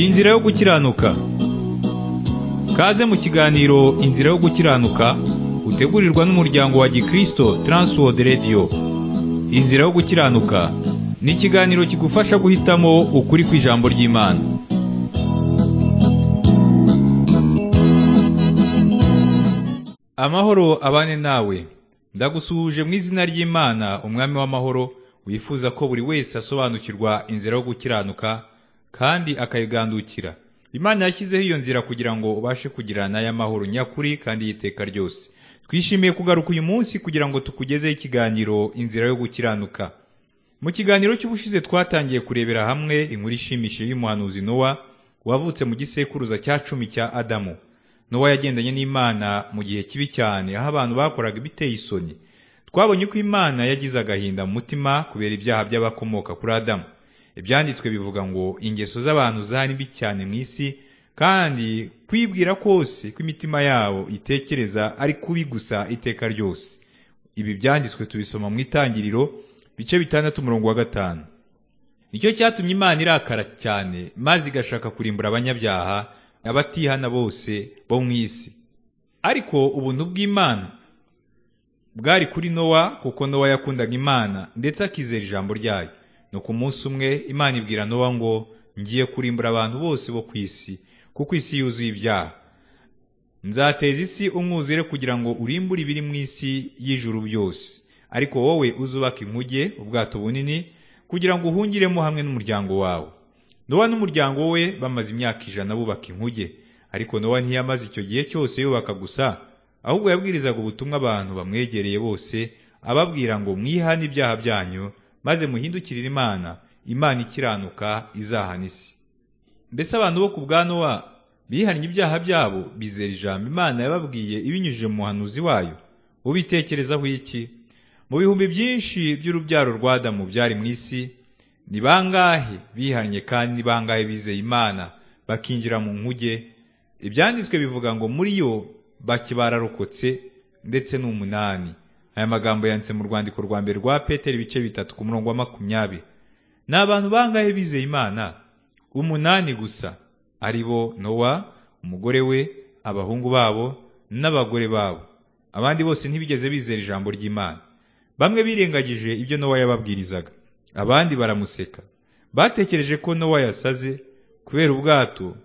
Inzira yo gukiranuka kaze mu kiganiro inzira yo gukiranuka utegurirwa n'umuryango wa gikristo Transworld Radio inzira yo gukiranuka ni ikiganiro kigufasha guhitamo ukuri kw'ijambo ry'imana amahoro abane nawe ndagusuhuje mu izina ry'imana umwami w'amahoro wifuza ko buri wese asobanukirwa inzira yo gukiranuka kandi akayigandukira imana yashyizeho iyo nzira kugira ngo ubashe kugirana y'amahoro nyakuri kandi y'iteka ryose twishimiye kugaruka uyu munsi kugira ngo tukugezeho ikiganiro inzira yo gukiranuka mu kiganiro cy'ubushize twatangiye kurebera hamwe inkuru ishimishije y'umuhanuzi nowa wavutse mu gisekuruza cya cumi cya adamu nowa yagendanye n'imana mu gihe kibi cyane aho abantu bakoraga ibiteye isoni twabonye ko imana yagize agahinda mu mutima kubera ibyaha by'abakomoka kuri adamu ibyanditswe bivuga ngo ingeso z'abantu zari mbi cyane mu isi kandi kwibwira kose kw'imitima yabo itekereza ari kubi gusa iteka ryose ibi byanditswe tubisoma mu itangiriro bice bitandatu umurongo wa gatanu nicyo cyatumye imana irakara cyane maze igashaka kurimbura abanyabyaha abatihana bose bo mu isi ariko ubuntu bw'imana bwari kuri nowa kuko nowa yakundaga imana ndetse akizera ijambo ryayo ni ku munsi umwe imana ibwira nowa ngo ngiye kurimbura abantu bose bo ku isi kuko isi yuzuye ibyaha nzateza isi umwuzure kugira ngo urimbure ibiri mu isi y'ijuru byose ariko wowe uzubaka inkuge ubwato bunini kugira ngo uhungiremo hamwe n'umuryango wawe nowa n'umuryango we bamaze imyaka ijana bubaka inkuge ariko nowa ntiyamaze icyo gihe cyose yubaka gusa ahubwo yabwirizaga ubutumwa abantu bamwegereye bose ababwira ngo mwihane ibyaha byanyu maze muhindukirire imana imana ikiranuka izahana isi mbese abantu bo ku bwa nowa bihannye ibyaha byabo bizera ijambo imana yababwiye ibinyujije mu muhanuzi wayo ubitekerezaho iki mu bihumbi byinshi by'urubyaro rwa adamu byari mu isi ni bangahe bihannye kandi ni bangahe bizeye imana bakinjira mu nkuge ibyanditswe bivuga ngo muri yo bake bararokotse ndetse n'umunani aya magambo yanditse mu rwandiko rwa mbere rwa peteri ibice bitatu ku murongo wa makumyabiri ni abantu bangahe bizeye imana umunani gusa ari bo nowa umugore we abahungu babo n'abagore babo abandi bose ntibigeze bizera ijambo ry'imana bamwe birengagije ibyo nowa yababwirizaga abandi baramuseka batekereje ko nowa yasaze kubera ubwato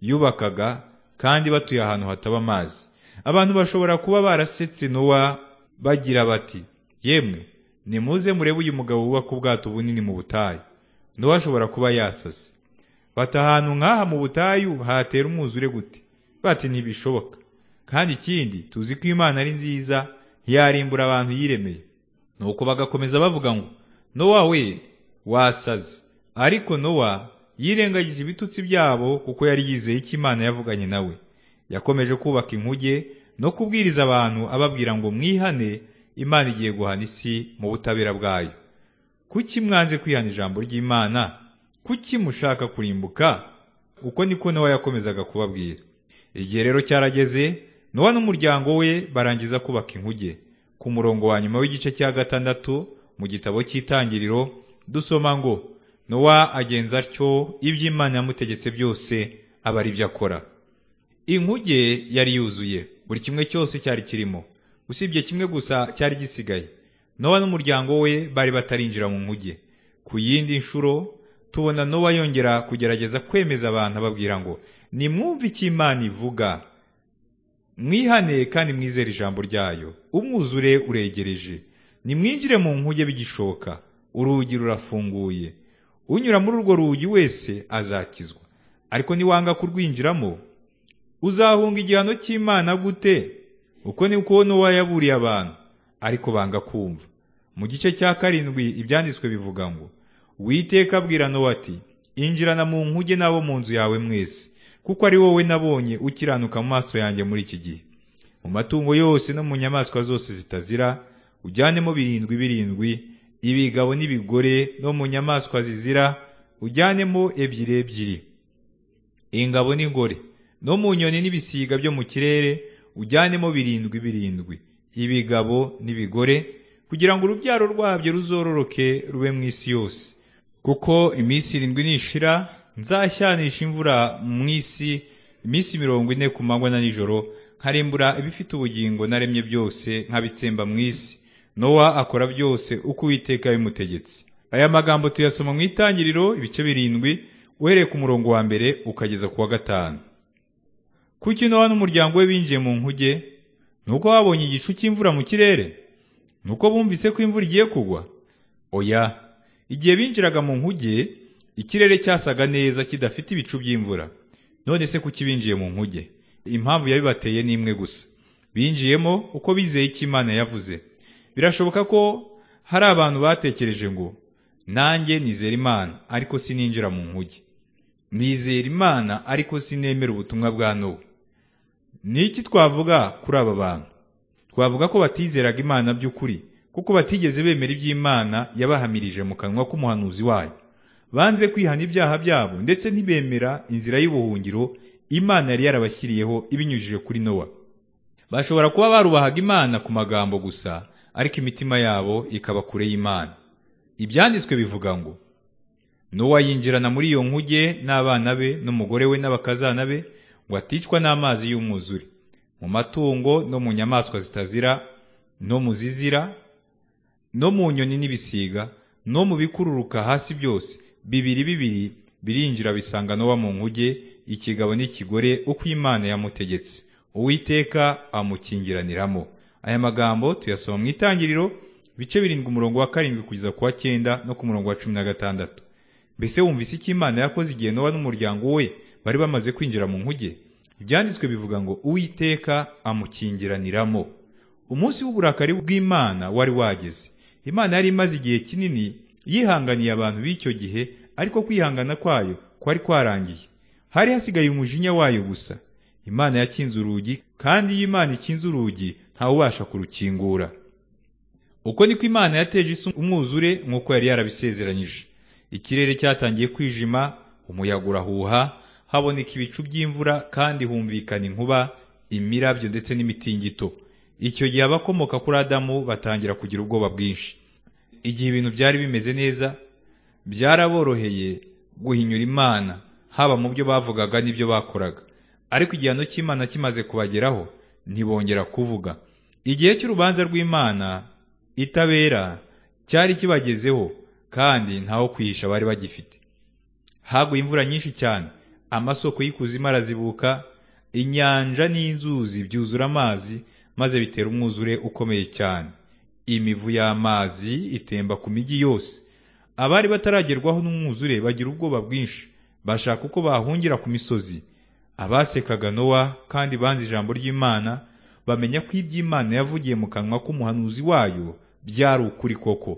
yubakaga kandi batuye ahantu hataba amazi abantu bashobora kuba barasetse nowa bagira bati yemwe nimuze murebe uyu mugabo wubaka ubwato bunini mu butayu nowa ashobora kuba yasase bati ahantu nk'aha mu butayu hatera umwuzure gute bati ntibishoboka kandi ikindi tuzi ko imana ari nziza ntiyarimbura abantu yiremeye nuko bagakomeza bavuga ngo nowa we wasaze ariko nowa yirengagije ibitutsi byabo kuko yari yizeye icyo imana yavuganye nawe yakomeje kubaka inkuge no kubwiriza abantu ababwira ngo mwihane imana igiye guhana isi mu butabera bwayo kuki mwanze kwihana ijambo ry'imana kuki mushaka kurimbuka uko niko nowa yakomezaga kubabwira igihe rero cyarageze nowa n'umuryango we barangiza kubaka inkuge ku murongo wa nyuma w'igice cya gatandatu mu gitabo cy'itangiriro dusoma ngo nowa agenza atyo ibyo imana yamutegetse byose aba ari byo akora inkuge yari yuzuye buri kimwe cyose cyari kirimo usibye kimwe gusa cyari gisigaye nowa n'umuryango we bari batarinjira mu nkuge ku yindi nshuro tubona nowa yongera kugerageza kwemeza abantu ababwira ngo nimwumve icyo imana ivuga mwihane kandi mwizere ijambo ryayo umwuzure uregereje nimwinjire mu nkuge bigishoka urugi rurafunguye unyura muri urwo rugi wese azakizwa ariko niwanga kurwinjiramo uzahunga igihano cy'imana gute uko ni ko nowa yaburiye abantu ariko banga kumva mu gice cya karindwi ibyanditswe bivuga ngo witeka abwira nowa ati injirana mu nkuge n'abo mu nzu yawe mwese kuko ari wowe nabonye ukiranuka mu maso yanjye muri iki gihe mu matungo yose no mu nyamaswa zose zitazira ujyanemo birindwi birindwi ibigabo n'ibigore no mu nyamaswa zizira ujyanemo ebyiri ebyiri ingabo n'ingore no mu nyoni n'ibisiga byo mu kirere ujyanemo birindwi birindwi ibigabo n'ibigore kugira ngo urubyaro rwabyo ruzororoke rube mu isi yose kuko iminsi irindwi nishira nzashyanisha imvura mu isi iminsi mirongo ine ku manywa na nijoro nkarimbura ibifite ubugingo naremye byose nkabitsemba mu isi nowa akora byose uko uwiteka yabimutegetse aya magambo tuyasoma mu itangiriro ibice birindwi uhereye ku murongo wa mbere ukageza ku wa gatanu kuki nowa n'umuryango we binjiye mu nkuge ni uko babonye igicu cy'imvura mu kirere ni uko bumvise ko imvura igiye kugwa oya igihe binjiraga mu nkuge ikirere cyasaga neza kidafite ibicu by'imvura none se kuki binjiye mu nkuge impamvu yabibateye ni imwe gusa binjiyemo uko bizeye icyo imana yavuze birashoboka ko hari abantu batekereje ngo nanjye nizera imana ariko sininjira mu nkuge nizera imana ariko sinemera ubutumwa bwa nowa ni iki twavuga kuri aba bantu twavuga ko batizeraga imana by'ukuri kuko batigeze bemera iby'imana yabahamirije mu kanwa k'umuhanuzi wayo banze kwihana ibyaha byabo ndetse ntibemera inzira y'ubuhungiro imana yari yarabashyiriyeho ibinyujije kuri nowa bashobora kuba barubahaga imana ku magambo gusa ariko imitima yabo ikaba kure y'imana ibyanditswe bivuga ngo nowa yinjirana muri iyo nkuge n'abana be n'umugore we n'abakazana be ngo aticwa n'amazi y'umwuzure mu matungo no mu nyamaswa zitazira no mu zizira no mu nyoni n'ibisiga no mu bikururuka hasi byose bibiri bibiri birinjira bisanga nowa mu nkuge ikigabo n'ikigore uko imana yamutegetse uwiteka amukingiraniramo aya magambo tuyasoma mu itangiriro bice birindwi umurongo wa karindwi kugeza ku wa cyenda no ku murongo wa cumi na gatandatu mbese wumvise icyo imana yakoze igihe nowa n'umuryango we bari bamaze kwinjira mu nkuge ibyanditswe bivuga ngo uwiteka amukingiraniramo umunsi w'uburakari bw'imana wari wageze imana yari imaze igihe kinini yihanganiye abantu b'icyo gihe ariko kwihangana kwayo kwari kwarangiye hari hasigaye umujinya wayo gusa imana yakinze urugi kandi iyo imana ikinze urugi ntawubasha kurukingura uko niko imana yateje isi umwuzure nk'uko yari yarabisezeranyije ikirere cyatangiye kwijima umuyaga urahuha haboneka ibicu by'imvura kandi humvikana inkuba imirabyo ndetse n'imitingito icyo gihe abakomoka kuri adamu batangira kugira ubwoba bwinshi igihe ibintu byari bimeze neza byaraboroheye guhinyura imana haba mu byo bavugaga n'ibyo bakoraga ariko igihano cy'imana kimaze kubageraho ntibongera kuvuga igihe cy'urubanza rw'imana itabera cyari kibagezeho kandi ntaho kwihisha bari bagifite haguye imvura nyinshi cyane amasoko y'ikuzimu arazibuka inyanja n'inzuzi byuzura amazi maze bitera umwuzure ukomeye cyane imivu y'amazi itemba ku mijyi yose abari bataragerwaho n'umwuzure bagira ubwoba bwinshi bashaka uko bahungira ku misozi abasekaga nowa kandi banze ijambo ry'imana bamenya ko iby'imana yavugiye mu kanwa k'umuhanuzi wayo byari ukuri koko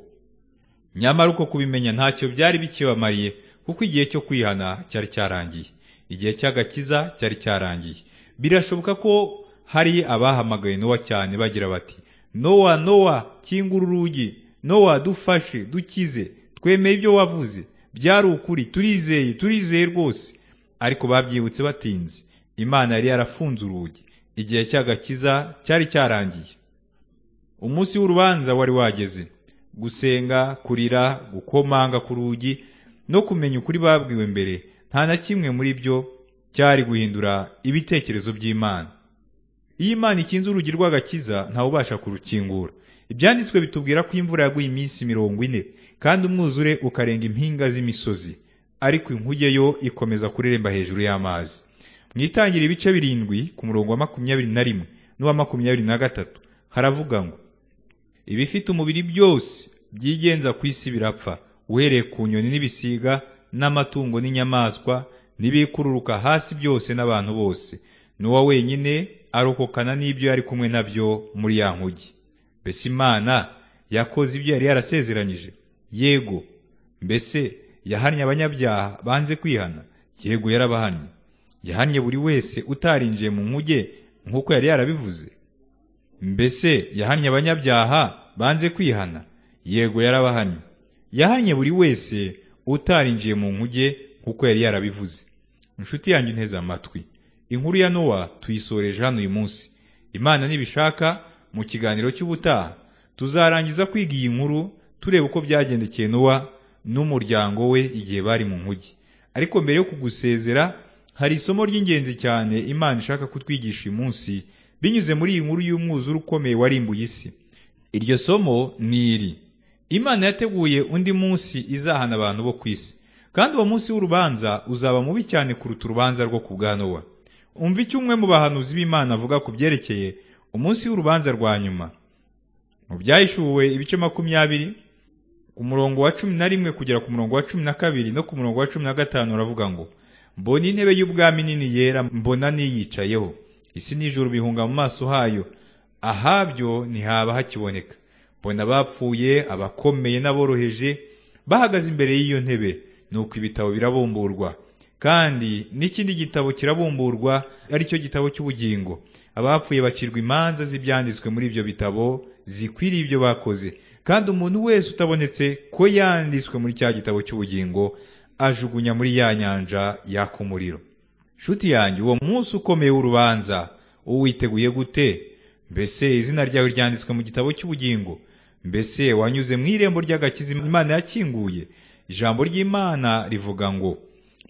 nyamara uko kubimenya ntacyo byari bikibamariye kuko igihe cyo kwihana cyari cyarangiye igihe cy'agakiza cyari cyarangiye birashoboka ko hari abahamagaye nowa cyane bagira bati nowa nowa kingura urugi nowa dufashe dukize twemeye ibyo wavuze byari ukuri turizeye turizeye rwose ariko babyibutse batinze imana yari yarafunze urugi igihe cy'agakiza cyari cyarangiye umunsi w'urubanza wari wageze gusenga kurira gukomanga ku rugi no kumenya ukuri babwiwe mbere nta na kimwe muri byo cyari guhindura ibitekerezo by'imana iyo imana ikinze urugi rw'agakiza ntawubasha kurukingura ibyanditswe bitubwira ko imvura yaguye iminsi mirongo ine kandi umwuzure ukarenga impinga z'imisozi ariko inkuge yo ikomeza kureremba hejuru y'amazi mu itangira ibice birindwi ku murongo wa makumyabiri na rimwe n'uwa makumyabiri na gatatu haravuga ngo ibifite umubiri byose byigenza ku isi birapfa uhereye ku nyoni n'ibisiga n'amatungo n'inyamaswa n'ibikururuka hasi byose n'abantu bose n'uwa wenyine arokokana n'ibyo yari kumwe nabyo muri ya nkugi mbese imana yakoze ibyo yari yarasezeranyije yego mbese yahannye abanyabyaha banze kwihana yego yarabahannye yahannye buri wese utarinjiye mu nkuge nk'uko yari yarabivuze mbese yahannye abanyabyaha banze kwihana yego yarabahannye yahannye buri wese utarinjiye mu nkuge nk'uko yari yarabivuze inshuti yanjye inteze amatwi inkuru ya nowa tuyisoreje hano uyu munsi imana nibishaka mu kiganiro cy'ubutaha tuzarangiza kwiga iyi nkuru tureba uko byagendekeye nowa n'umuryango we igihe bari mu nkuge ariko mbere yo kugusezera hari isomo ry'ingenzi cyane Imana ishaka kutwigisha uyu munsi binyuze muri iyi nkuru y'umwuzure ukomeye warimbuye isi iryo somo ni iri imana yateguye undi munsi izahana abantu bo ku isi kandi uwo munsi w'urubanza uzaba mubi cyane kuruta urubanza rwo ku bwa nowa umva icyo umwe mu bahanuzi b'imana avuga ku byerekeye umunsi w'urubanza rwa nyuma mu byahishuwe ibice makumyabiri ku murongo wa cumi na rimwe kugera ku murongo wa cumi na kabiri no ku murongo wa cumi na gatanu uravuga ngo mbona intebe y'ubwami nini yera mbona niyicayeho isi n'ijuru bihunga mu maso hayo ahabyo ntihaba hakiboneka mbona abapfuye abakomeye n'aboroheje bahagaze imbere y'iyo ntebe nuko ibitabo birabumburwa kandi n'ikindi gitabo kirabumburwa ari cyo gitabo cy'ubugingo abapfuye bacirwa imanza z'ibyanditswe muri ibyo bitabo zikwiriye ibyo bakoze kandi umuntu wese utabonetse ko yanditswe muri cya gitabo cy'ubugingo ajugunya muri ya nyanja yaka umuriro nshuti yanjye uwo munsi ukomeye w'urubanza uwiteguye gute mbese izina ryawe ryanditswe mu gitabo cy'ubugingo mbese wanyuze mu irembo ry'agakiza imana yakinguye ijambo ry'imana rivuga ngo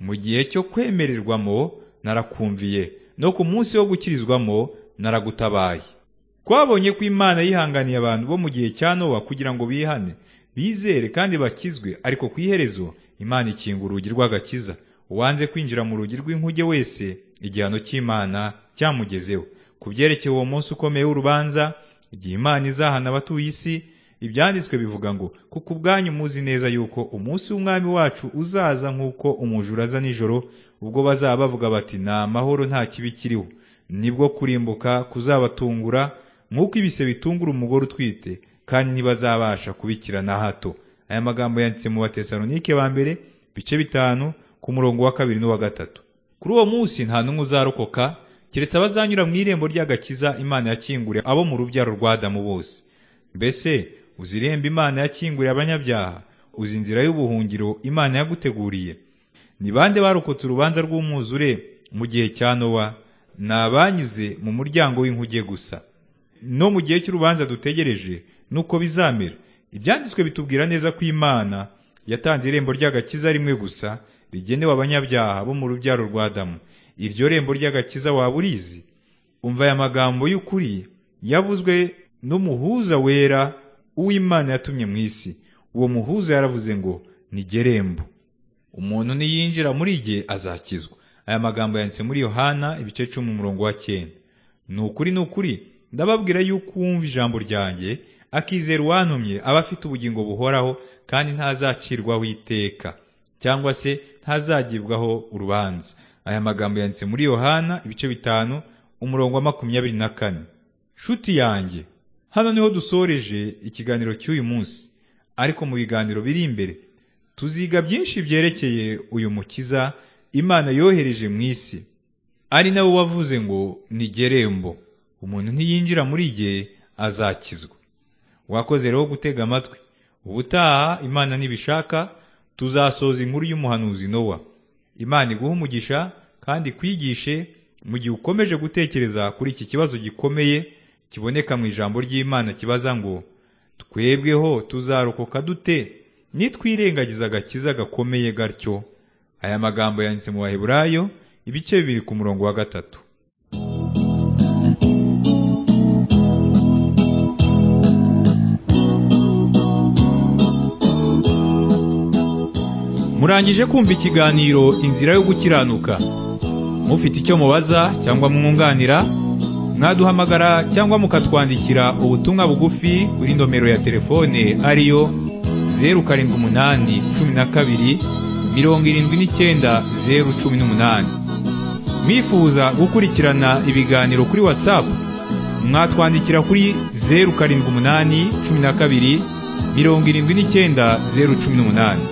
mu gihe cyo kwemererwamo narakumviye no ku munsi wo gukirizwamo naragutabaye twabonye ko imana yihanganiye abantu bo mu gihe cya nowa kugira ngo bihane bizere kandi bakizwe ariko ku iherezo imana ikinga urugi rw'agakiza uwanze kwinjira mu rugi rw'inkuge wese igihano cy'imana cyamugezeho ku byerekeye uwo munsi ukomeye w'urubanza igihe imana izahana abatuye isi ibyanditswe bivuga ngo kuko ubwanyu muzi neza yuko umunsi w'umwami wacu uzaza nk'uko umujura aza nijoro ubwo bazaba bavuga bati ni amahoro nta kibi kiriho nibwo kurimbuka kuzabatungura nk'uko ibise bitungura umugore utwite kandi ntibazabasha kubikira na hato aya magambo yanditse mu batesalonike ba mbere bice bitanu ku murongo wa kabiri n'uwa gatatu kuri uwo munsi nta n'umwe uzarokoka keretse abazanyura mu irembo ry'agakiza imana yakinguriye abo mu rubyaro rwa Adamu bose mbese uzi irembo imana yakinguriye abanyabyaha uzi inzira y'ubuhungiro imana yaguteguriye ni bande barokotse urubanza rw'umwuzure mu gihe cya nowa ni abanyuze mu muryango w'inkuge gusa no mu gihe cy'urubanza dutegereje nuko bizamera ibyanditswe bitubwira neza ko imana yatanze irembo ry'agakiza rimwe gusa rigenewe abanyabyaha bo mu rubyaro rwa Adamu iryo rembo ry'agakiza waba urizi umva aya magambo y'ukuri yavuzwe n'umuhuza wera uw'imana yatumye mu isi uwo muhuza yaravuze ngo nigerembo umuntu niyinjira muri jye azakizwa aya magambo yanditse muri yohana ibice cumi umurongo wa cyenda ni ukuri ni ukuri ndababwira yuko uwumva ijambo ryanjye akizera uwantumye aba afite ubugingo buhoraho kandi ntazacirwaho iteka cyangwa se ntazagibwaho urubanza aya magambo yanditse muri yohana ibice bitanu umurongo wa makumyabiri na kane nshuti yanjye hano niho dusoreje ikiganiro cy'uyu munsi ariko mu biganiro biri imbere tuziga byinshi byerekeye uyu mukiza imana yohereje mu isi ari nawe wavuze ngo nigerembo umuntu ntiyinjira muri jye azakizwa wakoze rero gutega amatwi ubutaha imana nibishaka tuzasoza inkuru y'umuhanuzi nowa imana iguha umugisha kandi ikwigishe mu gihe ukomeje gutekereza kuri iki kibazo gikomeye kiboneka mu ijambo ry'imana kibaza ngo twebweho tuzarokoka dute nitwirengagiza agakiza gakomeye gatyo aya magambo yanditse mu baheburayo ibice bibiri ku murongo wa gatatu murangije kumva ikiganiro inzira yo gukiranuka mufite icyo mubaza cyangwa mwunganira mwaduhamagara cyangwa mukatwandikira ubutumwa bugufi kuri nomero ya telefone ariyo zeru karindwi umunani cumi na kabiri mirongo irindwi n'icyenda zeru cumi n'umunani mwifuza gukurikirana ibiganiro kuri watsapu mwatwandikira kuri zeru karindwi umunani cumi na kabiri mirongo irindwi n'icyenda zeru cumi n'umunani